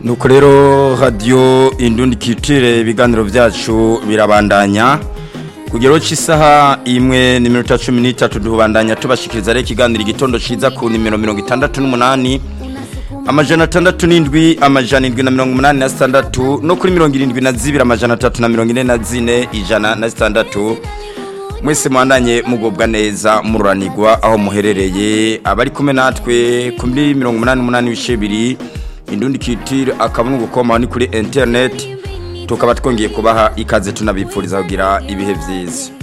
nuko rero radiyo indundi kitire ibiganiro byacu birabandanya kugero cy'isaha imwe n'iminota cumi n'itatu duhubandanya tubashikiriza rero ikiganiro igitondo cyiza ku nimero mirongo itandatu n'umunani amajana atandatu n'indwi amajana indwi na mirongo umunani na sitandatu no kuri mirongo irindwi na zibiri amajana atatu na mirongo ine na zine ijana na sitandatu mwese mwandanye mugubwa neza mururanirwa aho muherereye abari kumwe natwe kuri mirongo umunani n'umunani ibice bibiri indundi kitire akaba n'ugukoma ni kuri interineti tukaba twongeye kubaha ikaze tunabipfuriza kugira ibihe byiza